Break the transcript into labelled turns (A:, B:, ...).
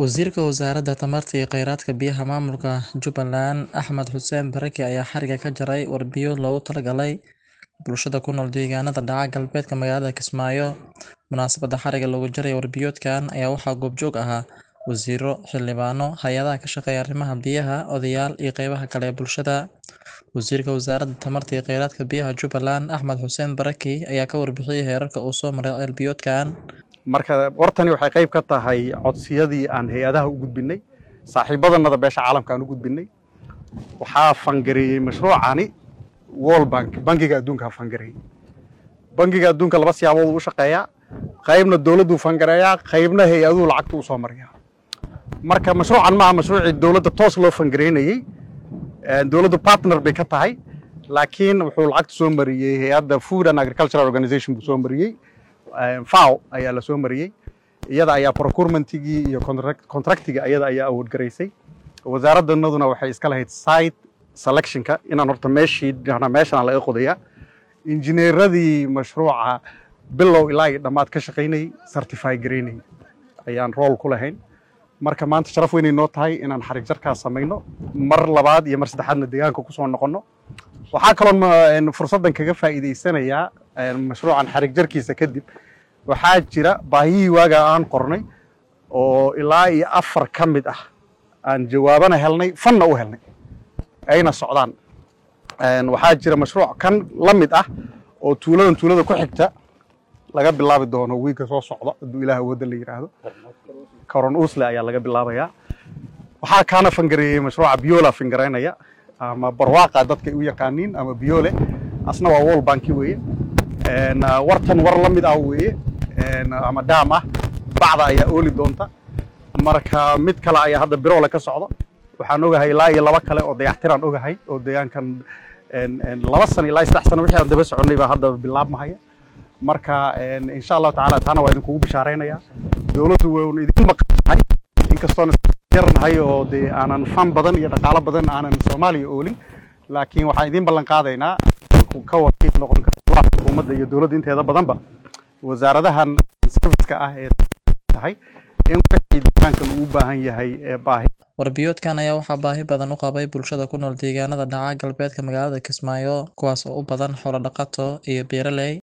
A: Wasiirka Wasaaradda Tamarta iyo Kheyraadka Biyaha Maamulka Jubbaland Axmed Xuseen Barake ayaa xariga ka jaray warbiyo loogu talagalay bulshada ku nool deegaanada dhaca galbeedka magaalada Kismaayo. Munaasabadda xariga looga jaray warbiyoodkan ayaa waxaa goobjoog ahaa wasiirro, xildhibaano, hay'adaha ka shaqeeya arrimaha biyaha, odayaal iyo qaybaha kale ee bulshada. Wasiirka Wasaaradda Tamarta iyo Kheyraadka Biyaha Jubbaland Axmed Xuseen Barake ayaa ka warbixiyay heerarka uu soo maray warbiyoodkan.
B: marka wartani waxay qayb ka tahay codsiyadii aan hay-adaha u gudbinay saaxiibadanada beesha caalamka aan u gudbinay waxaa fangareeyey mashruucani World Bank bangiga adduunka ha fangareeyey bangiga adduunka laba siyaabood u shaqeeyaa qaybna dowladdu fangareeyaa qaybna hay-aduhu lacagta u soo mariyaa marka mashruucan maaha mashruucii dowladda toos loo fangareynayey dowladdu partner bay ka tahay laakiin wuxuu lacagta soo mariyey hay-adda Food and Agricultural Organization buu soo mariyey FAO ayaa la soo mariyey iyada ayaa procurementigii iyo contractiga iyada ayaa awood garaysay wasaaraddanaduna waxay iska lahayd site selectionka inaan horta meeshii meeshan laga qodayaa injineeradii mashruuca bilow ilaa iyo dhammaad ka shaqaynayay certify garaynayay ayaan rool ku lahayn marka maanta sharaf weynay noo tahay inaan xarig jarkaas samayno mar labaad iyo mar saddexaadna deegaanka kusoo noqonno waxaa kaloon fursaddan kaga faa'iidaysanayaa mashruucan xarig jarkiisa kadib waxaa jira baahiyihii waagaa aan qornay oo ilaa iyo afar ka mid ah aan jawaabana helnay fanna u helnay ayna socdaan waxaa jira mashruuc kan la mid ah oo tuuladan tuulada ku xigta laga bilaabi doono wiigga soo socda hadduu ilaah awoodda la yidhaahdo coron usle ayaa laga bilaabayaa waxaa kaana fangareeyey mashruuca biola fingaraynaya ama barwaaqa dadka ay u yaqaaniin ama biole asna waa wall banki weeye wartan war la mid ah weeye ama daam ah bacda ayaa ooli doonta marka mid kale ayaa hadda biroole ka socda waxaan ogahay ilaa iyo laba kale oo dayactiraan ogahay oo deegaankan laba sano ilaa saddex sano wixii aan daba soconnay baa hadda bilaabmahaya marka insha allahu tacaala taana waa idinkugu bishaaraynaya dowladdu waynu idin maqanahay inkastoon yarnahay oo dee aanan fan badan iyo dhaqaalo badan aanan soomaaliya oolin laakiin waxaan idin ballan qaadaynaa ka wakiil noqon kara xukuumadda iyo dowladda inteeda badanba wasaaradahan serviceka ah ee tahay in wixii deegaankan uu u baahan yahay ee baahi
A: warbiyoodkan ayaa waxaa baahi badan u qabay bulshada ku nool deegaanada dhaca galbeedka magaalada Kismaayo kuwaas oo u badan xoolo dhaqato iyo beeraley